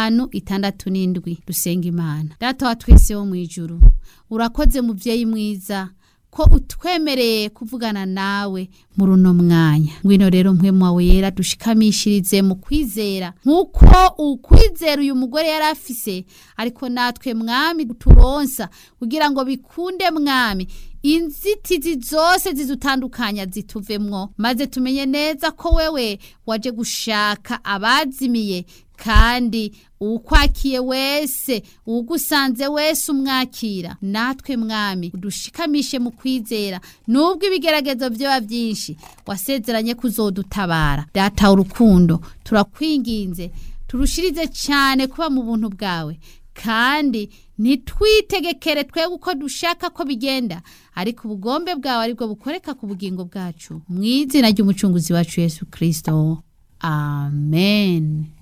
gatanu itandatu n'indwi dusenga imana data wa twese wo mu ijuru urakoze muvyeyi mwiza ko utwemereye kuvugana nawe muri uno mwanya ngwino rero mpwemu wawe yera dushikamishirize mu kwizera nk'uko ukwizera uyu mugore yari afise ariko natwe mwami turonsa kugira ngo bikunde mwami inzitizi zose zidutandukanya zituvemwo maze tumenye neza ko wewe waje gushaka abazimiye kandi uwukwakiye wese uwugusanze wese umwakira natwe mwami udushikamishe mu kwizera nubwo ibigeragezo vyoba vyinshi wasezeranye kuzodutabara data urukundo turakwinginze turushirize cyane kuba mu buntu bwawe kandi ntitwitegekere twebwe uko dushaka ko bigenda ariko ubugombe bwawe aribwo bukoreka ku bugingo bwacu mu izina ry'umucunguzi wacu yesu kirisito amen